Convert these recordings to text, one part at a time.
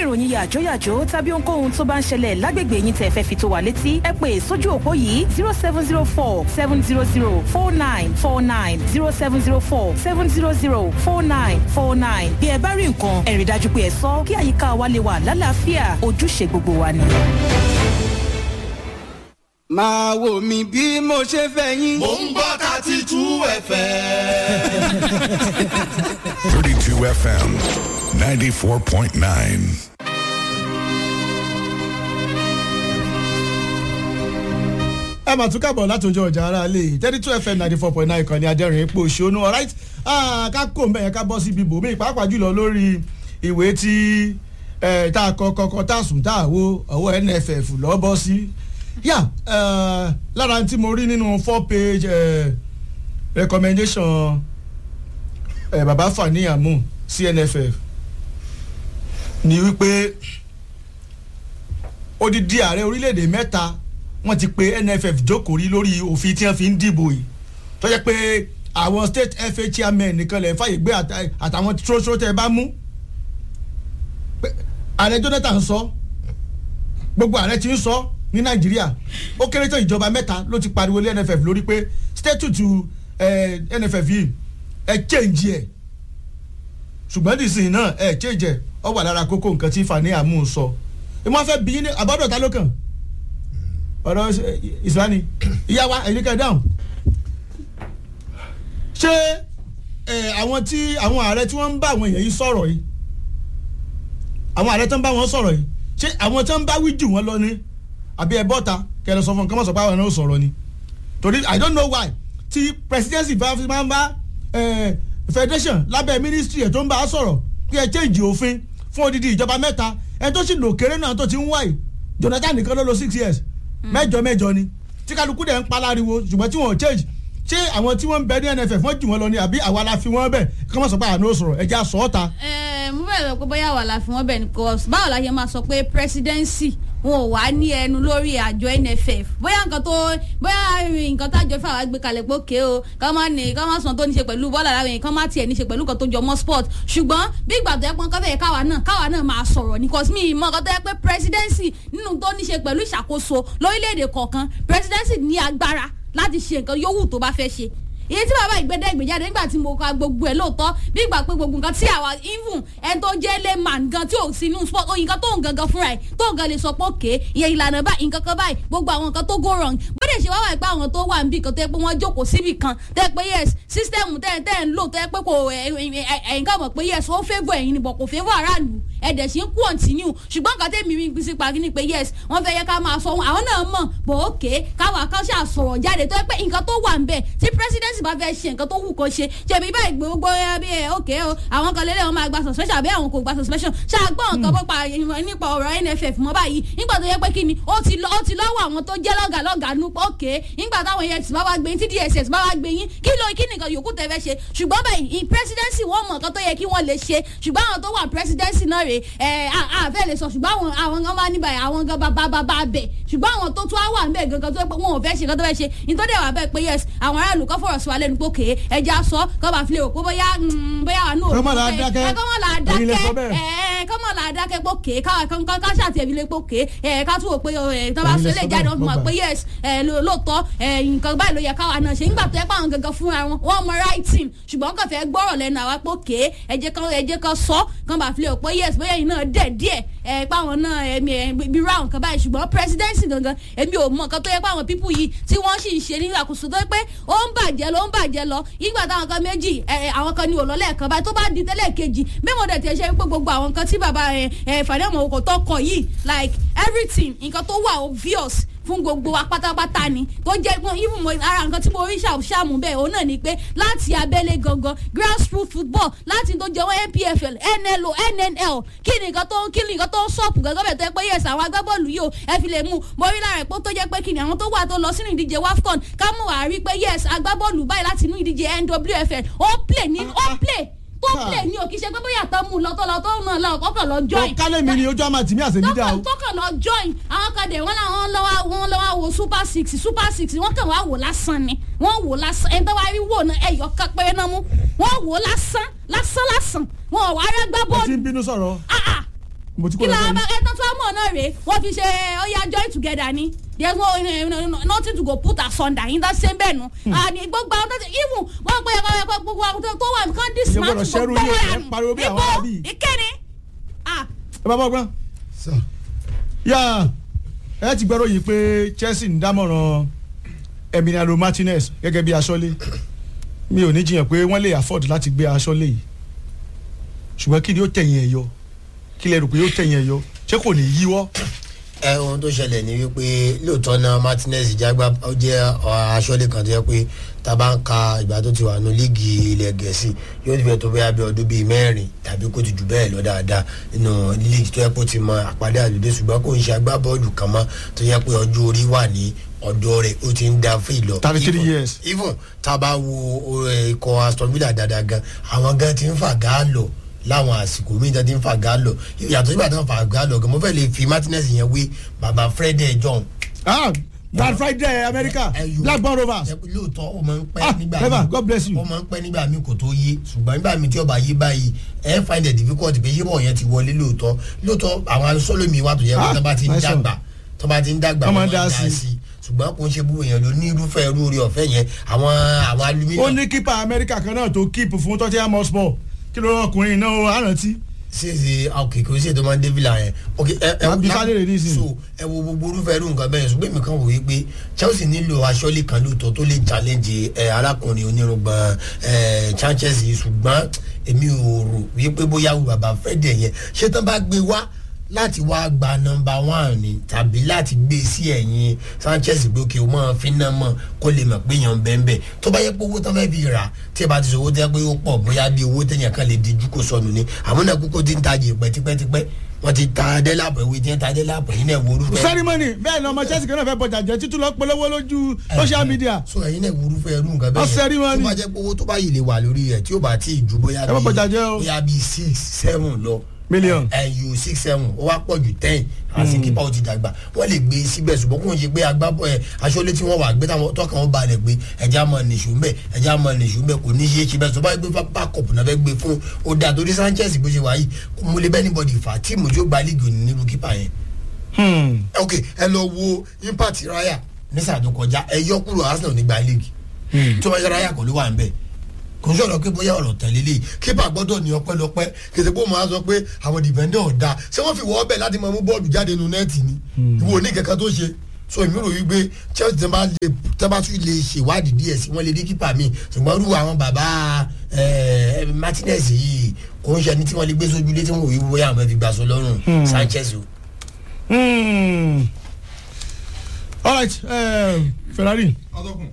ìròyìn yàjóyàjó tàbí ohunkóhun tó bá ń ṣẹlẹ̀ lágbègbè yín tẹ́ fẹ́ fi tó wa létí ẹ pè sójú òpó yìí zero seven zero four seven zero zero four nine four nine zero seven zero four seven zero zero four nine four nine bí ẹ bá rí nǹkan ẹ rí dájú pé ẹ sọ kí àyíká wa lè wà lálàáfíà ojúṣe gbogbo wa ni. máa wò mí bí mo ṣe fẹ́ yín. mò ń gbọ́ thirty two fm. 32 FM 94.9. ẹ mà tún kábọ̀ láti ojú ọjà ara lè thirty two fm ninety four point nine kan ní adẹ́rìn ipò òṣònú alright ká kó mbẹ́ yẹn ká bọ́ síbi bòmí pàápàá jùlọ lórí ìwé tí tá a kọ kọkọ tá a sùn tá a wo ọwọ́ nff lọ́ bọ́ sí yà lára tí mo rí nínú four page uh, recommendation uh, baba fani amu cnff ni wípé odidi ààrẹ orílẹ̀-èdè mẹ́ta wọ́n ti pe nff jókòó rí lórí òfin tí wọ́n fi ń dìbò yìí tó jẹ́ pé àwọn state fa chairman nìkan lè fàyè gbé àtàwọn tróṣó tẹ́ ẹ bá mú ààrẹ jonathan sọ gbogbo ààrẹ ti ń sọ ní nàìjíríà ó kéré tó ìjọba mẹ́ta ló ti pariwo lé nff lórí pé statute nff yìí ẹ change ẹ ṣùgbọ́n dìsìn náà ẹ change ẹ ọ wà lára kókó nǹkan tí fani amu sọ ìmọ̀ fẹ́ bí ní àbádọ́ta ló kàn ọ̀rọ̀ ìsìláni ìyá wa ẹ̀yin kẹ́ dáhùn ṣé àwọn tí àwọn ààrẹ tí wọ́n ń bá àwọn èèyàn yìí sọ̀rọ̀ yìí àwọn ààrẹ tó ń bá wọn sọ̀rọ̀ yìí ṣé àwọn tó ń bá wí jù wọ́n lọ ní àbí ẹ bọ́ta kẹlẹ sọ fún un kí wọ́n sọ pé àwọn náà sọ̀rọ̀ ni torí i don't know why tí presidency bá fi máa ń bá federation lábẹ́ ministry ẹ̀ tó ń bá a sọ̀rọ̀ kí ẹ change òfin fún odidi ìjọba mẹ́ta ẹ tó sì lò kéré náà tó ti ń wáyé jonathan nìkan ló lo six years mẹ́jọ mẹ́jọ ni tí kálukú dẹ̀ ń paláriwo ṣùgbọ́n tí wọ́n ò change ṣé àwọn tí wọ́n ń bẹ ní nff wọ́n jù wọ́n lọ ni àbí àwa la fi wọ́n bẹ̀ kí wọ́n sọ pé àná sọ̀rọ̀ ẹja sọ ọ́ ta. ẹ mo bẹ̀rẹ̀ pé bóyá àwa la fi wọ́n bẹ̀ ní cos báwo la ṣe máa sọ pé presidency wọn ò wá ní ẹnu lórí àjọ nff bóyá nǹkan tó bóyá nǹkan tájọ fún àwọn gbé kalẹ̀ pé òkè o ká má ní ká má sàn tó ní ṣe pẹ̀lú bọ́ọ̀lù aláwọ̀ yẹn ká má tiẹ̀ ní ṣe pẹ̀lú nǹkan tó jọ mọ́ sport ṣùgbọ́n bí ìgbà tó yẹ pọ́n kọ́fẹ́ yẹ káwa náà káwa náà máa sọ̀rọ̀ ní cos mi mọ̀ nǹkan tó yẹ pé presidency nínú tó ní ṣe pẹ̀lú ìṣàkóso lórílẹ̀‐èdè kọ̀ọ̀kan presidency ní agbára láti ṣe nǹkan yòówù tó bá fẹ́ ṣe iye tí bàbá ìgbẹ́dẹ́ ìgbéjáde nígbà tí mo ka gbogbo ẹ̀ lóòótọ́ bí ìgbà pé gbogbo nǹkan tí àwa even ẹni tó jẹ́ layman gan tí ò sí inú sport oyin kan tó ń gangan fúnra ẹ̀ tó ń gan lè sọ pé òkè iye ìlànà báyìí nǹkan kan báyìí gbogbo àwọn nǹkan tó go wrong bóde ṣe wá wà pé àwọn tó wà níbì kan tó yẹ pé wọ́n jókòó síbì kan tó yẹ pé yes system tẹ́ tẹ́ ń lò tó yẹ pé kò ẹ̀yìn ká mọ̀ pé yes ó favour ẹ̀yin ni bọ̀ kò favour aráàlú ẹ̀dẹ̀ sí ń continue ṣùgbọ́n nǹkan tẹ́mi mi gbèsè pàkí ni pé yes wọ́n fẹ́ yẹ ká máa sọ àwọn náà mọ̀ bọ̀ òkè káwa kan ṣáà sọ̀rọ̀ jáde tó yẹ pé nǹkan tó wà ń bẹ̀ tí presidency bá fẹ́ ṣe nǹkan tó wù kó ṣe jẹ̀bi báyìí gbogbo bí ẹ òkè o àwọn kan lélẹ̀ wọn máa gba suspension àbí àwọn kò gba suspension ṣàgbọ́n nǹkan bó pa nípa ọ̀rọ̀ nff mọ́ báyìí nígbà tó yẹ pé kí ni ó ti lọ́wọ́ àwọn tó jẹ́ lọ́gà lọ́gà nú òkè nígbà táwọn efcc bá wá gbé yín tí dss bá wá gbé yín kí ló kí nìkan yòókù tẹ́ fẹ́ ṣe ṣùgbọ́n báyìí presidency wọ́n mọ̀ nǹkan tó yẹ kí wọ́n lè ṣe ṣùgbọ́n àwọn tó wà presidency náà rè é àfẹ́ lè sọ ṣùgbọ́n àwọn àwọn gan máa níbàyà àwọn gan bá bá bá bẹ̀ ṣùgbọ́n àwọn tó tún á wà níbẹ̀ gangan tó yẹ pé wọn ò fẹ́ ṣe nǹkan tó fẹ́ ṣe nítorí àwọn abẹ́ pé yes àwọn aráàlú kọ́ fọ̀rọ̀ sí wa lẹ́nu pé kéé ẹja sọ kọ́ bá filẹ̀ òkú bóyá bóyá wà náà kọ́mọ̀ là á dákẹ́ kọ́mọ̀ là á ẹ̀yin lẹ sọ dákẹ́ bẹ́ẹ̀. ẹ̀ kọ́mọ̀ là á dákẹ́ pé kéé ká ká ṣàtì ẹ̀bí lé pé kéé ẹ̀ ká tún wò pé ẹ̀ tó bá Ẹ̀yin sọ lẹ ilé sọ jáde bẹ́ẹ̀, wọn fi mọ̀ mo pé gbà. yes ẹ̀ lóòótọ́ ẹ̀ nǹkan báyìí ló yẹ káwa náà ṣe nígbà tó yẹ pé àwọn gangan fúnra wọn wọn mọ writing ṣùgbọ́n kàn fẹ́ gbọ́rọ̀ lẹ́nu àwa pé kéé ẹ jẹ́ kan ẹ jẹ́ kan sọ kàn bá filẹ̀ pé yes bóyá yìí náà dẹ̀ díẹ̀ ẹ̀ pé àwọn náà ẹ̀mí ẹ̀ bí ra nǹkan báyìí ṣùgbọ́n presidency gangan èmi ò mọ nǹkan tó yẹ pé àwọn people yìí tí wọ́n sì ń ṣe ní àkóso tó yẹ pé ó ń bàjẹ́ lọ ó ń bàjẹ́ lọ ìgbà táwọn kan méjì ẹ̀ àwọn kan ní òlọ́lẹ̀ kan báyìí tó bá di tẹ́lẹ̀ kejì bí mo dẹ̀ tiẹ̀ ṣe pé gbogbo àwọn nǹkan tí bàbá ẹ̀ ẹ̀ fàdémọ̀ òkò tó kọ yìí like everything nǹkan tó wà obvious fún gbogbo wa pátápátá ni tó jẹ́ pé even mo ara nǹkan tí mo rí ṣàmù bẹ́ẹ̀ òun náà ni pé láti abẹ́lé gangan grassroots football láti tó jẹ́ wọ́n npfl nlo nnl kí ni nǹkan tó kí ni nǹkan tó ń sọ̀pù gangan bẹ́ẹ̀ tó yẹ pé yes àwọn agbábọ́ọ̀lù yìí o ẹ fi lè mú mo rí lára ẹ̀ pé tó jẹ́ pé kí ni àwọn tó wà tó lọ sínú ìdíje wafcon ká mú wàá rí pé yes agbábọ́ọ̀lù báyìí láti inú ìdíje nwfl ó play ní ó play tó play ní o kì í ṣe pé bóyá tó mú un lọ tó lọ tó náà lọ kọ́kọ́ lọ join kálẹ̀ mi ni ojú àmà tìmí àṣẹmí dá o. tọkàn tọkàn lọ join àwọn kan dẹ̀ wọ́n làwọn lọ́wọ́ wọn lọ́wọ́ wo super six super six wọ́n kàn wá wò lásán ni wọ́n wò lásán ẹni tó wá rí wò náà ẹ̀yọ́ kan péré náà mú wọ́n wò lásán lásán lásán wọn ò wá rẹ́ gbá ẹ ti bọ́ọ̀lù ń bínú sọ̀rọ̀. ah ah mo ti kó kí lọ làwọn sẹ́yìn. bá ẹtọ́ tó mọ̀ náà rèé wọ́n fi ṣe ọya join together ni there is no uh, no- nothing to go put asunder yín tó ṣe ń bẹ̀ nu àní gbogbo àwọn tó ti even wọ́n pe ẹ̀kọ́ ẹ̀kọ́ gbogbo àwọn tó tó wà nǹkan dis Ìyẹn man gbọ́dọ̀ ṣẹ́rú gbogbo yín, ẹ̀ ẹ pariwo bí àwọn arábí. ìkéde ah ẹ bá bọ́ gbọ́n. yá ẹ ti gbọ́dọ̀ yìí pé Chelsea ń dámọ̀ràn Emiliano Martinez gẹ́gẹ́ bí aṣọ́lé mi ò ní jiyàn pé wọ́n lè afford láti gbé aṣọ́lé yìí ṣùgbọ́n kí ni ó tẹ̀yìn ẹ̀ yọ kí lẹ rò pé ó tẹ̀yìn ẹ̀ yọ ṣé kò ní yíwọ́ ẹ ohun tó ṣẹlẹ̀ ni wípé lóòótọ́ náà Martinez jágbá ó jẹ́ aṣọ́lé kan tó yẹ pé tá a bá ń ka ìgbà tó ti wà nù líìgì ilẹ̀ gẹ̀ẹ́sì yóò ti fẹ́ tó bẹ́ẹ̀ bí ọdún bíi mẹ́rin tàbí kó ti jù bẹ́ẹ̀ lọ dáadáa nínú líìgì tó yẹ kó ti mọ àpàdé àlùdé ṣùgbọ́n kò ń ṣe agbábọ́ọ̀lù kan mọ́ tó yẹ pé ọjọ́ orí wà ní ọ̀dọ́ rẹ̀ ó ti ń da fún ìlọ. 33 Even- years. even tá a bá wo eh, ikọ̀ Aston Villa dáadáa gan àwọn gan ti ń fà gá lọ láwọn àsìkò míì tó ti ń fà gá lọ yàtọ̀ sígbà tó ń fà gá lọ gan mo fẹ́ lè fi Martinez yẹn wé baba Fred John ah Black Friday America Ẹyọ. Blackburn Rovers Ẹ- lóòótọ́ ó máa ń pẹ́ Ah, nígbà Eva, míì. God bless you. ó máa ń pẹ́ nígbà míì kò tó yé ṣùgbọ́n nígbà míì tí ọba yé báyìí ẹ find it difficult pé yébọ̀ yẹn ti wọlé lóòótọ́ lóòótọ́ àwọn sọ́lọ́mì wà tó yẹ kó Ah, tó bá ti ń nice one. dàgbà tó bá ti ń dàgbà Wọ́n máa wọ́n dá máa sí. dá sí ṣùgbọ́n kò ń ṣe búrò yẹn ló ní irúfẹ́ irú orí ọ̀fẹ́ yẹn àwọn àwọn ó aluminium ní kípa Amẹ́ríkà kan náà tó kíìpù fún Tottenham Hotspur kí ló rán ọkùnrin náà ó rántí ṣèṣe ok kò sí ètò máa ń dé villa yẹn ok ẹ ẹ Máa bí Sálẹ̀ rè nísìnyí. so ẹ wo gbogbo orúfẹ́ irú nǹkan bẹ́ẹ̀ ṣùgbọ́n èmi kan wò wí pé Chelsea nílò aṣọ́lé kan lóòótọ́ tó lè challenge ẹ arákùnrin onírúgbọ̀n ẹ Sanchez yìí ṣùgbọ́n èmi ò rò wípé bóyá wù bàbá Fẹ́dẹ̀ yẹn ṣé tán bá gbé wá láti wá gba nọ́mbà one ni tàbí láti gbé sí ẹ̀yìn Sanchez pé òkè o máa fi náà mọ̀ kó lè mọ̀ pé yàn bẹ́ẹ̀ bẹ́ẹ̀ tó bá yẹ pé owó tán fẹ́ fi rà tí ẹ bá ti sọ owó tẹ́ pé ó pọ̀ bóyá bí owó tẹ̀yàn kan lè dijú kó sọnù ni àwọn náà kúkú ti ń tajì pẹ́ tipẹ́tipẹ́ wọ́n ti ta adélàpọ̀ ìwé tí wọ́n ta adélàpọ̀ yìí náà wọ́ọ́rù fẹ́. sẹ́rímọ́nì bẹ́ẹ̀ ni ọmọ Chelsea kan náà fẹ́ bọjà jẹ́ títún lọ polówó lójú social media so ẹ̀yin náà wúru fẹ́ irú nǹkan bẹ́ẹ̀ Ọ ceremony. tó bá jẹ́ pé owó tó bá yìí lè wà lórí rẹ̀ tí ó bá tí ì ju bóyá Ẹ má bọ̀jà jẹ́ o. bóyá bíi six seven lọ Million. ẹyù six seven ó wá pọ̀ ju ten àti kípa ó ti dàgbà wọ́n lè gbé síbẹ̀ ṣùgbọ́n kò ń ṣe pé agbábọ̀ ẹ̀ aṣọ́lé tí wọ́n wà gbé táwọn tọ́kàn wọn balẹ̀ pé ẹja mọ̀ nìṣó mbẹ̀ ẹja mọ̀ nìṣó mbẹ̀ kò ní ṣe é ṣe bẹ́ẹ̀ tó bá gbé bákọ̀pù náà fẹ́ gbé fún ó dáa torí Sanchez bó ṣe wà yìí mo lè bẹ́ẹ̀ níbọ̀dì fà á tíìmù tí ó gba líìgì òní nílùú kípa yẹn Hmm. ok ẹ lọ wo impact raya ní sáà tó kọjá ẹ yọ kúrò Arsenal nígbà league tó bá yẹ raya kò ló wà nbẹ kò ń sọ̀rọ̀ pé bóyá ọ̀rọ̀ tẹ̀lé lè kípa gbọ́dọ̀ ní ọpẹ́lọpẹ́ kìsì pé ó máa sọ pé àwọn dìbẹ́ndẹ̀ ọ̀dà ṣé wọ́n fi wọ́ ọbẹ̀ láti máa mú bọ́ọ̀lù jáde nu nẹ́ẹ̀tì ni ìwọ ní kankan tó ṣe so èmi rò wípé Chelsea tẹ́ bá lè tẹ́ bá tún lè ṣèwádìí díẹ̀ sí wọ́n lè rí kípa mi ṣùgbọ́n rú àwọn bàbá ẹ, Martinez yìí kò ń ṣe ẹni tí wọ́n lè gbé sójú ilé tí wọ́n wò wí bóyá àwọn fẹ́ fi gbàsọ lọ́rùn Sanchez o. Hmm. all right um, Ferrari atọ́kùn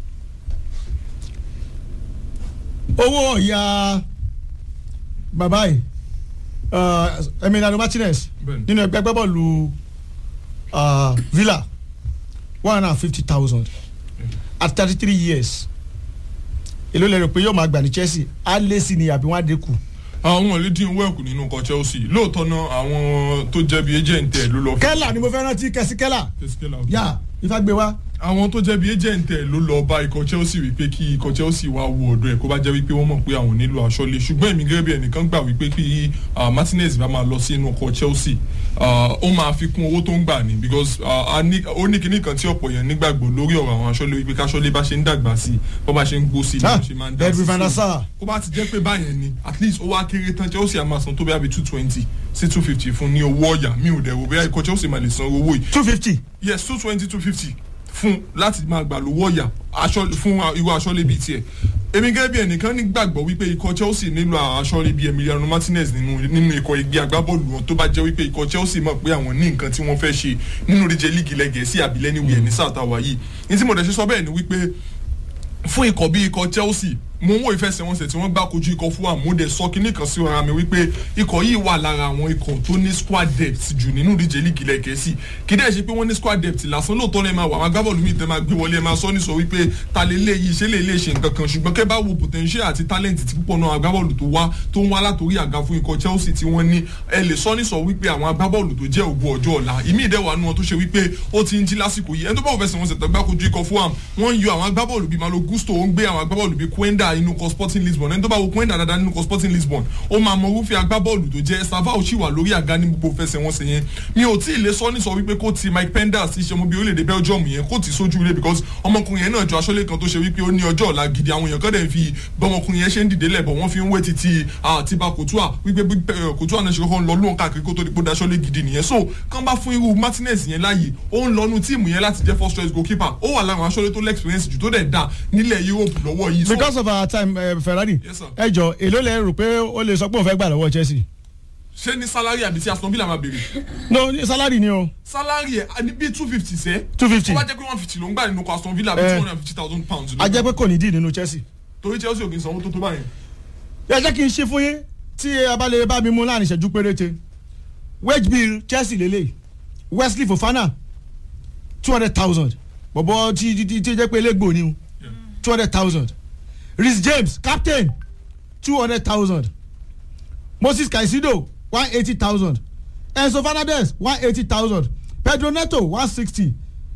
owó ọ̀ya bàbá yìí uh, Emiliano Martinez Bẹ́ẹ̀ni. nínú ẹgbẹ́ gbẹ́bọ̀lù uh, Villa one hundred and fifty thousand at thirty three years èló lè rò pé yóò máa gbà ní Chelsea á lé sí ni àbí wọ́n á dínkù. àwọn lè dín wẹ́ẹ̀kù nínú nǹkan Chelsea lóòótọ́ náà àwọn tó jẹ́ bí agent ẹ̀ ló lọ fún Kẹ́là ni mo fẹ́ rántí kẹ́sí Kẹ́là Teskela. yá ifá gbé wá. àwọn tó jẹ́ bí agent ẹ̀ ló lọ bá ikọ̀ Chelsea wípé kí ikọ̀ Chelsea wá wo ọ̀dọ̀ ẹ̀ kó bá jẹ́ wípé wọ́n mọ̀ pé àwọn nílò aṣọ́lé ṣùgbọ́n èmi gẹ́gẹ́ bí ẹnìkan gbà wípé kí ah, Martinez bá máa lọ sí inú ikọ̀ Chelsea ah, ó máa fi kún owó tó ń gbà ní because ah, a ní- ó ní kinní kan tí ọ̀pọ̀ yẹn nígbàgbọ́ lórí ọ̀rọ̀ àwọn aṣọ́lé wípé káṣọ́lé bá ṣe ń dàgbà sí i bó bá ṣe ń gbó sí i ni Ah, wọ́n ṣe máa ń dá Edwin sí van der i Sar. kó bá ti jẹ́ pé báyẹn ni at least ó wá kéré tán Chelsea á máa san tó bí abi two twenty sí two fifty fún ní owó ọ̀yà mi ò dẹ̀ wò bẹ́ẹ̀ ikọ̀ Chelsea máa lè san owó yìí two fifty. yes two twenty two fifty fún láti máa gbà lówó ọ̀yà aṣọ fún irú aṣọ́lé bíi tiẹ̀ èmi gẹ́gẹ́ bí ẹnìkan nígbàgbọ́ wípé ikọ̀ Chelsea nílò aṣọ́lé bíi Emiliano Martinez nínú nínú ikọ̀ ẹgbẹ́ agbábọ́ọ̀lù wọn tó bá jẹ́ wípé ikọ̀ Chelsea mọ̀ pé àwọn ní nǹkan tí wọ́n fẹ́ ṣe nínú ìdíje líìgì lẹ́gẹ̀ẹ́sì àbílẹ̀ níwèé ní sáà táwa yìí ní tí mo dẹ̀ ṣe sọ bẹ́ẹ̀ ni wípé fún ikọ̀ bíi ikọ̀ Chelsea mo ń wo ìfẹsẹ̀wọnsẹ̀ tí wọ́n gbá kojú ikọ̀ Fulham mo dẹ̀ sọ kínní kan sí ara mi wípé ikọ̀ yìí wà lára àwọn ikọ̀ tó ní squad depth jù nínú ìdíje líìgì ilẹ̀ Gẹ̀ẹ́sì kí dẹ̀ ṣe pé wọ́n ní squad depth lásán lóòótọ́ lẹ́ẹ̀ máa wà àwọn agbábọ́ọ̀lù míì tẹ́ máa gbé wọlé ẹ̀ máa sọ ní sọ wípé ta lè lé yìí ṣe lè lè ṣe nǹkan kan ṣùgbọ́n kẹ́ bá wo potential àti talent tí púpọ̀ náà agbábọ́ọ̀lù tó wá tó ń wá látòrí àga fún ikọ̀ Chelsea tí wọ́n ní ẹ lè sọ ní sọ wípé àwọn agbábọ́ọ̀lù tó jẹ́ ògo ọjọ́ ọ̀la ìmí ìdẹ́wà nu wọn tó ṣe wípé ó ti ń jí lásìkò yìí ẹni tó bá wọ fẹsẹ̀ wọn ṣètò gbá kojú ikọ̀ Fulham wọ́n ń yọ àwọn agbábọ́ọ̀lù bíi Malo Gusto ó ń gbé àwọn agbábọ́ọ̀lù bíi Quenda gbà inú kọ sporting lisbon ẹni tó bá wo pọ́ìn dáadáa nínú kọ sporting lisbon ó máa mọ irúfẹ́ agbábọ́ọ̀lù tó jẹ́ savao sì wà lórí àga ní gbogbo fẹsẹ̀wọnsẹ̀ yẹn mi ò tí ì lè sọ ní sọ wípé kó ti mike penders ṣe ọmọ bíi orílẹ̀-èdè belgium yẹn kó ti sójú ilé because ọmọkùnrin yẹn náà jọ aṣọ́lé kan tó ṣe wípé ó ní ọjọ́ ọ̀la gidi àwọn èèyàn kan dẹ̀ fi bọ́mọkùnrin yẹn ṣe ń dìde lẹ̀bọ̀ wọ́n fi ń wé títí àtibá kòtúà wípé bí, eh, kòtúà náà ṣe kọ́kọ́ ń lọ lóhùn káàkiri kó tó di pé ó daṣọ́lé gidi nìyẹn so kán bá fún irú martinez yẹn láàyè ó ń lọnu tíìmù yẹn láti jẹ́ first choice goalkeeper ó wà láwọn aṣọ́lé tó lẹ́ẹ̀xperience jù tó dẹ̀ dà nílẹ̀ europe lọ́wọ́ yìí so because of our time uh, ferrari Yes, sir. ẹ jọ èló lẹ rò pé ó lè sọ pé òun fẹ́ gbà lọ́wọ́ chelsea ṣé ní salary àbí tí aston villa máa béèrè no ní salary ni o salary ẹ̀ ní bíi two fifty sẹ́ 250. tó bá jẹ́ pé one fifty ló ń gbà nínú aston villa bíi Eh. two hundred and fifty thousand pounds a jẹ́ pé kò ní dì nínú chelsea torí chelsea ò kì í sanwó tó tó báyìí ẹ jẹ́ kí n ṣe fún yín tí ẹ bá lè bá mi mú láàrin ìṣẹ́jú péréte wage bill chelsea lélẹ̀ wesley fofana two hundred thousand bọ̀bọ̀ tí tí tí jẹ́ pé elégbò ni o two hundred thousand rhys james captain two hundred thousand moses caicedo one eighty thousand enzo fernandez one eighty thousand pedro neto one sixty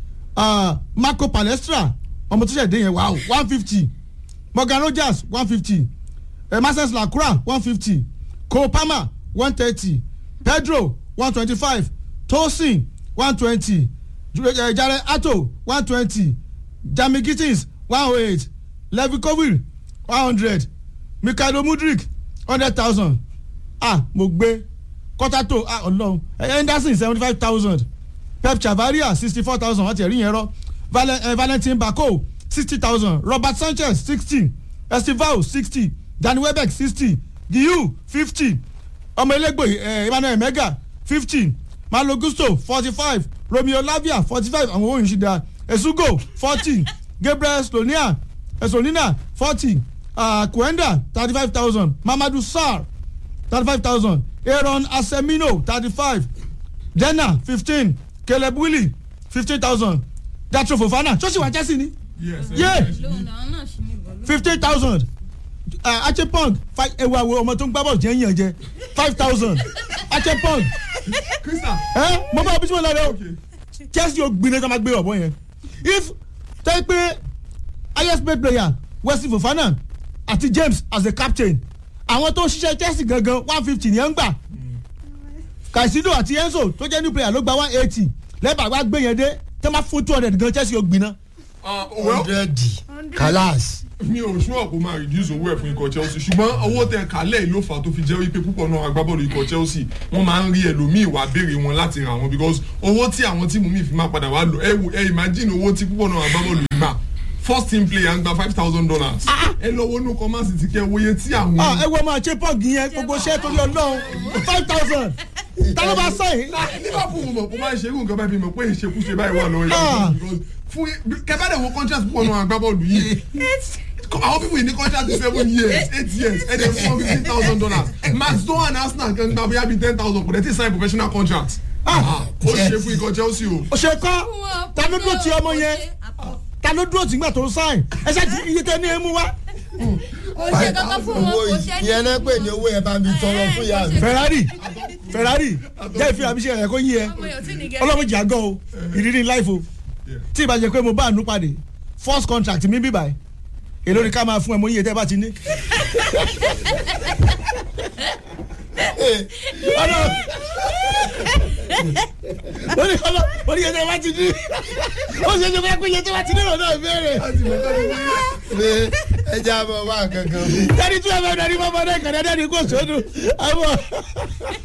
marco palestra ọmọ tó ṣẹ̀ dé yẹn wow one fifty morgan rogers one fifty marcus lacroix one fifty cole palmer one thirty pedro one twenty-five tosin one twenty jare ato one twenty jami gittins one oh eight levi kovil one hundred mikhailo mudrik hundred thousand ah mo gbé kọ́tàtò ah ọlọ́run henderson seventy five thousand pep chavaria sixty four thousand wọ́n ti ẹ̀rí yẹn rọ́ Valen- eh, valentin bako sixty thousand robert sanchez sixty estival sixty danny welbeck sixty giyu fifty ọmọ elégbò eh, emmanuel mega fifty malo gusto forty five romeo lavia forty five àwọn ohun ìṣìdá esugo forty gabriel slonia esolina forty kuenda thirty five thousand mamadu sar thirty five thousand aaron asemino thirty five dena fifteen caleb willy fifteen thousand datro fofana ṣọ́ọ̀ṣì wà chelsea ni yes Yeah. lóun náà náà ṣì ní ìbọn. fifteen thousand achepong ewu awo ọmọ tó ń gbá bọ̀ jẹ́ yàn jẹ́ five thousand achepong crystal ẹ mo bá bí tí mo lọ rẹ o okay chelsea ò gbin ní ká máa gbé ọ̀bọ yẹn if tẹ́ pé highest paid player wesley fofana àti james as the captain àwọn tó ń ṣiṣẹ́ chelsea gangan one fifty ni ẹ̀ ń gbà kaisido àti enzo tó jẹ́ new player ló gba one eighty lẹ́bàá wá gbé yẹn dé tẹ́ máa fún two hundred gan chelsea ò gbin náà. ah well hundred kalas mi ò sure kó máa reduce owó ẹ̀ fún ikọ̀ chelsea ṣùgbọ́n owó tẹ kálẹ̀ ló fà á tó fi jẹ́ wípé púpọ̀ náà agbábọ́ọ̀lù ikọ̀ chelsea wọ́n máa ń rí ẹlòmíì wá béèrè wọn láti rà wọn because owó tí àwọn tíìmù míì fi máa padà wá lò ẹ wò ẹ imagine owó tí púpọ̀ náà agbábọ́ọ̀lù gbà first team player ń gba five thousand dollars ẹ lọ wọnú kọ́másì ti kẹ́ wòye tí àwọn. ah ẹ wọ́n máa ṣe pọ́ọ̀gì yẹn gbogbo iṣẹ́ torí ọlọ́run five thousand ta ló bá sẹ́yìn. liverpool mọ̀ kó máa ṣe irú nǹkan báyìí bí mọ̀ pé ìṣekúṣe báyìí wà lọ́wọ́ Ah. yìí fún kẹfàdé wo contract púpọ̀ náà agbábọ́ọ̀lù yìí àwọn people yìí ní contract seven years eight years ẹ̀ dẹ̀ fún fifteen thousand dollars max dohan arsenal kan gba bóyá bíi ten thousand kò dẹ̀ ti sign professional contract Ah. ó ṣe fún ikọ̀ chelsea o. o ṣe kọ́ ta ló dúró ti ọmọ yẹn ta ló dúró tìgbà tó ń sáìn ẹ ṣáà ti iye tẹ ní emu wá. kò ṣe kankan fún wọn owó kò ṣe ní. yẹn náà pè ní owó yẹn bá mi tọrọ fún ìyá mi. ferrari ferrari jẹ́ ìfihàn mi ṣe ẹ̀yẹ kó yí ẹ ọlọ́run jà gan o ìrírí life o tí ìbá jẹ pé mo bá àánú pàdé first contract mi bíbá ẹ èló ni ká máa fún ẹ mo yíyẹ tẹ́ bá ti ní. Ọlọ́run- ó ní ọlọ́ ó ní iye tẹ́ bá ti ní ó sì ṣe fẹ́ pé iye tẹ́ bá ti ní ìrọ̀lẹ́ ìbéèrè pé ẹ jẹ́ àbọ̀ wá kankan fún. dẹ́ni tí wọ́n fẹ́ dẹ́ni mọ́mọ́dé kàn dẹ́ni kò sódù àwọn.